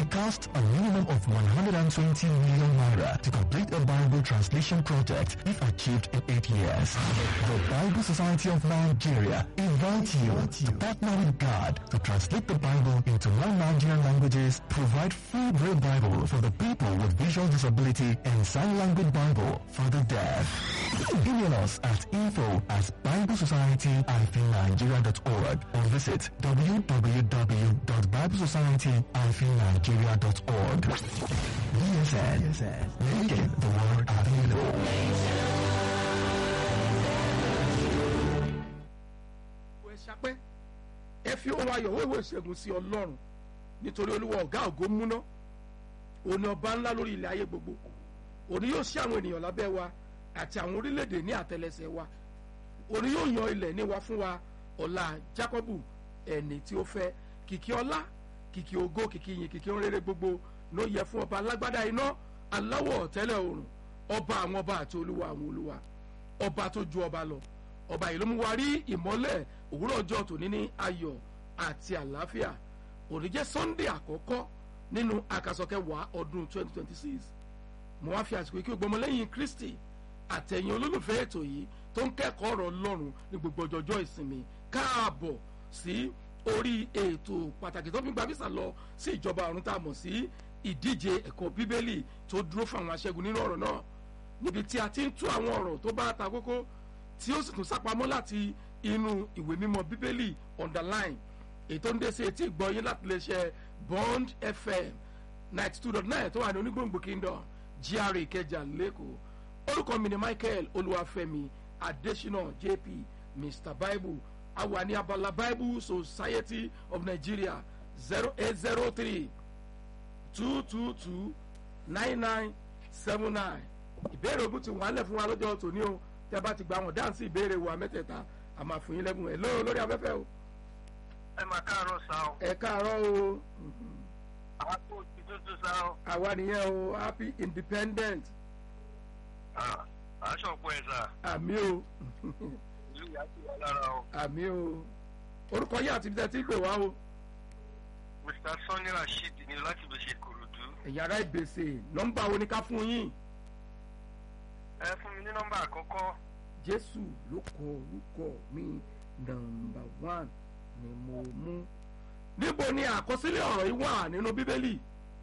It costs a minimum of 120 million naira to complete a Bible translation project if achieved in eight years. The Bible Society of Nigeria invites you to partner with God to translate the Bible into more Nigerian languages, provide free Braille Bible for the people with visual disability, and sign language Bible for the deaf. Email us at info at biblesociety-nigeria.org or visit www.biblesociety-nigeria.org. BSN, making the world available. ẹ ṣapẹ́ ẹ fi ohun ayọ̀ wéwèé ṣẹ́gun sí ọlọ́run nítorí olúwa ọ̀gá ògo múná òní ọba ńlá lórí ilẹ̀ ayé gbogbo òní yóò ṣí àwọn ènìyàn lábẹ́ wa àti àwọn orílẹ̀-èdè ní àtẹlẹsẹ̀ wa òní yóò yan ilẹ̀ ní wa fún wa ọ̀la Jákọ́bù ẹni tí ó fẹ́ kìkì ọlá kìkì ògo kìkì yìn kìkì rere gbogbo ló yẹ fún ọba alágbádá iná aláwọ̀ tẹ́lẹ̀ òrùn ọba àwọn ọba àti olúwa àwọn olúwa ọba tó ju ọba lọ ọba yìí ló mú wa rí ìmọ́lẹ̀ òwúrọ̀ ọjọ́ tòní ní ayọ̀ àti àlàáfíà òní jẹ́ Sunday àkọ́kọ́ nínú àkàsọ̀kẹwàá ọdún 2026 mo wá fi àsìkò yìí kí o gbọmọ lẹ́yìn Kristi àtẹ̀yìn olólùfẹ́ ètò yìí tó ń kẹ́kọ̀ọ́ ọ̀rọ̀ Ọlọ́run ní gbogbo ọjọ́jọ́ ìsinmi káàbọ̀ sí orí ètò pàtàkì tó fi gba visa lọ sí ìjọba ọ̀run tá a mọ̀ sí ìdíje ẹ̀kọ́ bíbélì tó dúró fún àwọn aṣẹ́gun nínú ọ̀rọ̀ náà níbi tí a ti ń tú àwọn ọ̀rọ̀ tó bá ta kókó tí ó sì tún sápamọ́ láti inú ìwé mímọ́ bíbélì underline ètò ń dé sí etí ìgbọ́yé láti lè ṣe Bond FM ninety two dot nine tó wà ní onígbòǹgbò kingdom GRA Ìkẹjà lẹ́kọ̀ọ́ orúkọ mi ni Michael Olúwafẹ́mi Adésínà JP Mr Bible àwa ní abala Bible Society of Nigeria zero eight zero three two two two nine nine seven nine ìbéèrè ogun ti wà lẹ̀ fún wa lọ́jọ́ tòní o tẹ́ bá ti gba àwọn dáǹsì ìbéèrè wa mẹ́tẹ̀ẹ̀ta a máa fún yín lẹ́bùn ẹ̀ lóò lórí afẹ́fẹ́ o. ẹ máa káàárọ̀ sá o. ẹ káàárọ̀ o àwọn tó ti tuntun sá o. àwa nìyẹn o happy independent aṣọ òpó ẹ sá. àmì o ìlú ìyá ti wà lára o. àmì o orúkọ yìí àti ibi tí ń pè wá o mr sanni rasheed ni láti lè ṣe kòròdú. ẹ̀yàrá ìgbèsè nọ́mbà wo ni ká fún yín ẹ fún mi ní nọ́mbà àkọ́kọ́. jésù ló kọ orúkọ mi nọ́mbà one ni mo mú. níbo ni àkọsílẹ̀ ọ̀rọ̀ yìí wà nínú bíbélì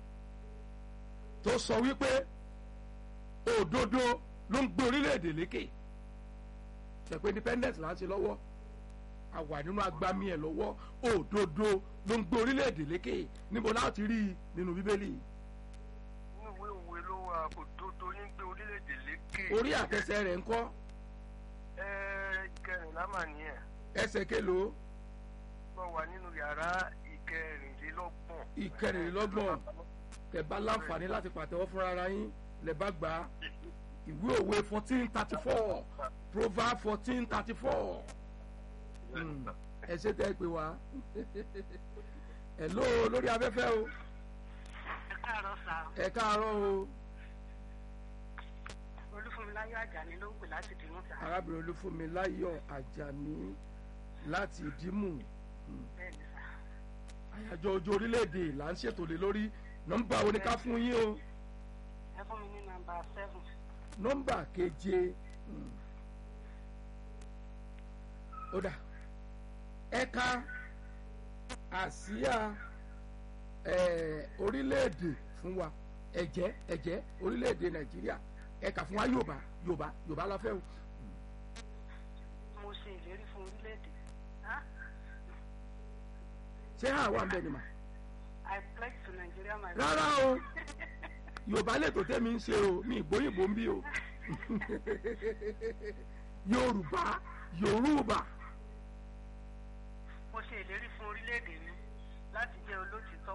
tó sọ wípé òdodo ló ń gbé orílẹ̀-èdè lékè ṣẹ̀pẹ́ independence là ń ṣe lọ́wọ́ a wà nínú agbami ẹ̀ lọ́wọ́ òdodo ló ń gbé orílẹ̀-èdè lékè níbo láti rí i nínú bíbélì inú ìwé òwe ló wà òdodo ní gbé orílẹ̀-èdè lékè. orí àtẹsẹ̀ rẹ̀ ńkọ́ ẹ ìkẹrìnlá mà nìyẹn. ẹsẹ̀ kélòó wọ́n wà nínú yàrá ìkẹrìnlélọ́gbọ̀n. ìkẹrìnlélọ́gbọ̀n tẹ́ bá láǹfààní láti pàtẹ́wọ́ fúnra ara yín lẹ́ bá gbà á ìwé òwe fourteen thirty four proverb fourteen thirty four ẹ ṣe tẹ́ ẹ pé wá ẹ ló lórí afẹ́fẹ́ o ẹ káàárọ̀ sá ẹ káàárọ̀ o olúfúnmiláyọ̀ àjàní ló ń pè láti dìmú sá arábìnrin olúfúnmi láyọ̀ àjàní láti ìdímù bẹ́ẹ̀ ni sá àyájọ́ ọjọ́ orílẹ̀-èdè là ń ṣètò lé lórí nọ́mbà wo ni ká fún yín o ẹ fún mi ní nọ́mbà seven nọ́mbà keje hmm. ó dà ẹ̀ka àsíá eh, orílẹ̀-èdè fún wa ẹ̀jẹ̀ ẹ̀jẹ̀ orílẹ̀-èdè nàìjíríà ẹ̀ka fún wa yorùbá yorùbá yorùbá la fẹ́ o mo ṣe ìlérí fún orílẹ̀-èdè Ah, ṣé àwa ń bẹ ni mà I pledge to Nigeria my rárá o yorùbá lètò tẹ́mi ń ṣe o mi ìgbóyìnbó ń bí o yorùbá yorùbá mo ṣe ìlérí fún orílẹ̀-èdè mi láti jẹ́ olótìtọ́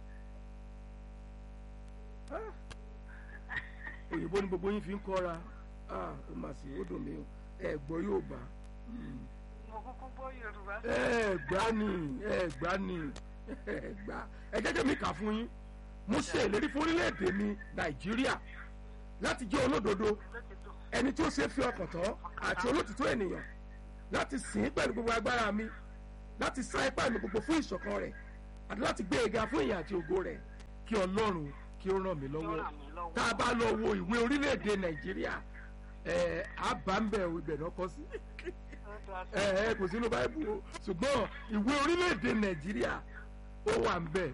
Ah. òyìnbó ni gbogbo yín fi ń kọ́ra Ah, ó mà sí ó dùn mí o ẹ gbọ́ yorùbá mo kúkú gbọ́ Yorùbá ẹ gbá ni ẹ gbá ni ẹ gbá ẹ jẹ́jẹ́ mi kà fún yín mo ṣe ìlérí fún orílẹ̀-èdè mi nàìjíríà láti jẹ́ olódodo olótìtọ́ ẹni tí ó ṣe é fi ọkàn tán àti olótìtọ́ ènìyàn láti sìn ín pẹ̀lú gbogbo agbára mi láti sá ipá mi gbogbo fún ìṣọ̀kan rẹ̀ àti láti gbé e ga fún ìyìn àti ògo rẹ̀ kí ọlọ́run kí ó ràn mí Yóò lọ́wọ́ ràn mí lọ́wọ́. tá a bá lọ wo ìwé orílẹ̀-èdè nàìjíríà ẹ̀ á bá ń bẹ̀ ibẹ̀ náà kọ́ sí Ó dáa sí. ẹ̀ ẹ̀ kò sínú báyìí o ṣùgbọ́n ìwé orílẹ̀-èdè nàìjíríà ó wà ń bẹ̀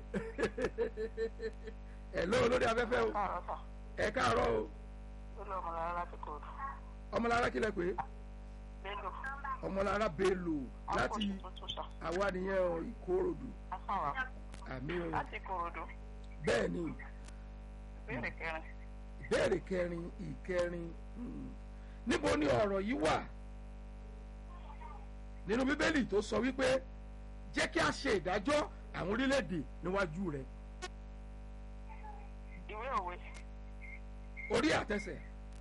ẹ̀ lọ́wọ́ lórí afẹ́fẹ́ o Káàárọ̀ sà. ẹ̀ káàárọ̀ o Ó lọ mọ̀ rárá láti kò rò. ọmọlára kílẹ̀ pé Bello. ọmọlára bello láti Akọ̀ṣe tuntun sà. àwa nìyẹn o ìkòròdú Afáwa. àmì o Láti Kòròdú. bẹ́ẹ̀ ni Ìbéèrè kẹrin. ìbéèrè kẹrin ìkẹrin hmm. níbo ni ọ̀rọ̀ yìí wà nínú bíbélì tó sọ wípé jẹ́ kí a ṣe ìdájọ́ àwọn orílẹ̀-èdè níwájú rẹ̀ Ìwé òwe. orí àtẹsẹ̀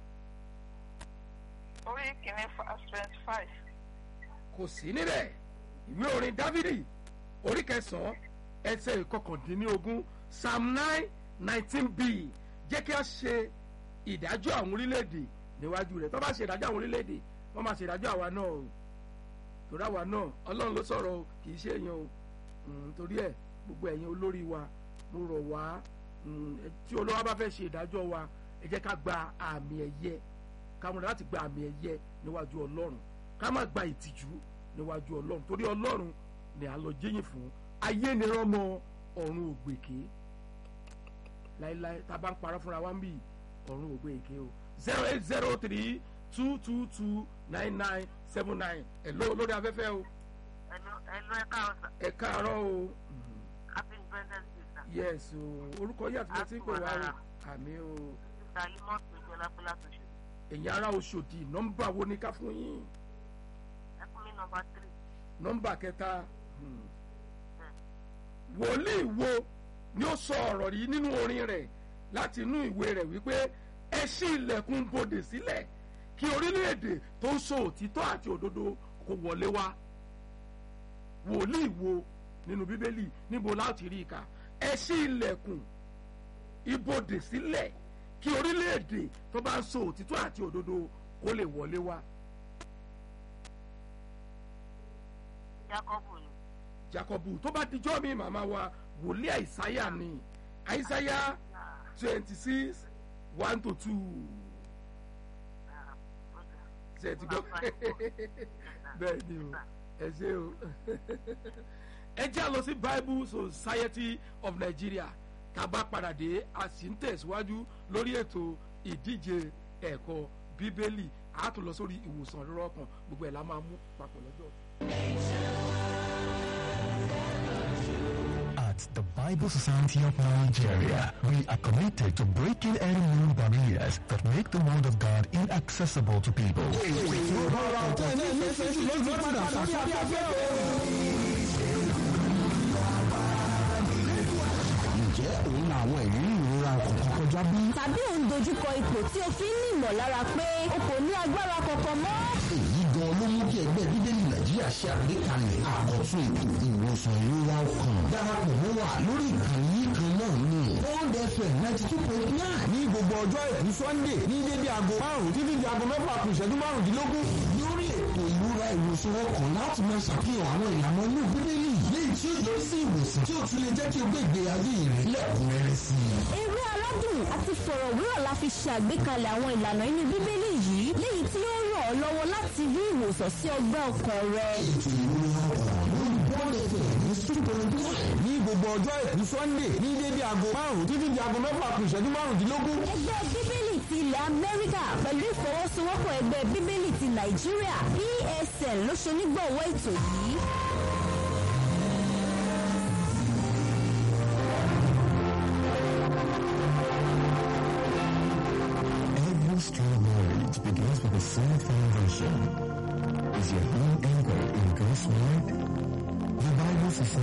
Orí kìíní verse twenty five. kò sí níbẹ̀ ìwé orin dávidi orí kẹsàn-án ẹsẹ̀ ìkọkàndínlógún psalm nine nineteen b jẹ́ kí a ṣe ìdájọ́ àwọn orílẹ̀-èdè níwájú rẹ̀ tó bá ṣe ìdájọ́ àwọn orílẹ̀-èdè wọ́n máa ṣe ìdájọ́ àwa náà o torí àwa náà ọlọ́run ló sọ̀rọ̀ o kì í ṣe èèyàn o Mm, torí ẹ̀ gbogbo ẹ̀yin olórí wa mo rọ̀ wá mm, ẹ- tí olówó bá fẹ́ ṣe ìdájọ́ wa ẹ jẹ́ ká gba àmì ẹ̀yẹ ká múra láti gba àmì ẹ̀yẹ níwájú ọlọ́run ká má gba ìtìjú níwájú ọlọ́run torí ọlọ́run ni à ń lọ jẹ́yìn fún ayé ni rọ́mọ ọ̀run ògbèké láíláí tá a bá ń parọ́ fúnra wa ń bì ọ̀run ògbèké o zero eight zero three two two two nine nine seven nine ẹ̀ ló lórí afẹ́fẹ́ o Ẹ̀lú ẹ̀lú ẹ káàárọ̀ sà. ẹ̀ káàárọ̀ o. Mhm. Happy Independence Day sà. yes o orúkọ yìí àti bí ẹ ti ń pè wá o àmì o Sísá Limọ́ Péjọ Lápẹ́lá tó ṣe. ẹ̀yin ará Ọ̀ṣọ́dì nọ́mbà wo ni ká fún yín Ẹ fún mi nọmba tírì. nọ́mbà kẹta hmm. wòlíì wo ni ó sọ ọ̀rọ̀ yìí nínú orin rẹ̀ láti inú ìwé rẹ̀ wípé ẹ ṣí ilẹ̀kùn bodè sílẹ̀ kí orílẹ̀-èdè tó ń sọ òtítọ́ àti òdodo kó wọlé wá wòlíì wo nínú bíbélì níbo láti rí i kà ẹ ṣí ilẹ̀kùn ibodè sílẹ̀ kí orílẹ̀-èdè tó bá ń sọ òtítọ́ àti òdodo kó lè wọlé wá. Jákọ́bù ni. jacobu tó bá dijọ́ mi màmá wa wòlíì àìsáyà ni àìsáyà twenty six one to two ṣe ti gbọ́ bẹ́ẹ̀ ni o ẹ ṣe o ẹ jẹ́ àlọ́ sí bible society of nigeria tá a bá padà dé a sì ń tẹ̀síwájú lórí ètò ìdíje ẹ̀kọ́ bíbélì a tún lọ sórí ìwòsàn rírọ́ kan gbogbo ẹ̀ la máa mú papọ̀ lọ́jọ́. At the Bible Society of Nigeria, we are committed to breaking any new barriers that make the Word of God inaccessible to people. ǹjẹ́ òun àwọn ìrírí ìrora kọ̀ọ̀kan kọjá bí? tàbí ò ń dojúkọ ipò tí o fi ń ní ìmọ̀lára pé o kò ní agbára kankan mọ́. èyí gan ló mú kí ẹgbẹ́ bíbélì nàìjíríà ṣe àgbékalẹ̀ àkọ́tún ètò ìwòsàn ìrora ọkàn darapọ̀ mọ́ wa lórí ìkànnì kan náà ní one fm ninety two point nine ní gbogbo ọjọ́ àìkú sunday ní dédé aago márùn títí di aago mẹ́fà kù ìṣẹ́jú márùndínlógún. lórí ètò ìrora ìwòsàn ọkàn láti máa ṣàfihàn àwọn ìlànà inú bíbélì léyìí tí ó yọrí sí ìwòsàn tí ó tún lè jẹ́ kí o gbé ìgbé ayé rẹ lẹ́kùnrẹ́rẹ́ sí i. eré aládùn àti fọ̀rọ̀wérọ̀ la fi ṣe àgbékalẹ̀ àwọn ìlànà inú bíbélì yìí léyìí tí ó ràn ọ́ lọ́wọ́ láti rí ìwòsàn sí ọgbẹ́ ọkàn rẹ. ètò ìrora ọkàn lórí bọ́ọ̀lù ẹ̀fẹ̀ ní super nine ní gbogbo ọjọ́ àìkú sunday ní dédé aago márùn títí di aago mẹ́fà kù ìṣẹ́jú márùndínlógún. ẹgbẹ́ bíbélì ti ilẹ̀ amẹ́ríkà pẹ̀lú ìfọwọ́sowọ́pọ̀ ẹgbẹ́ bíbélì ti nàìjíríà psn ló ṣe onígbọ̀wọ́ ètò yìí. Every strong marriage begins with a solid foundation. Is your home anchored in God's Word? The Bible Society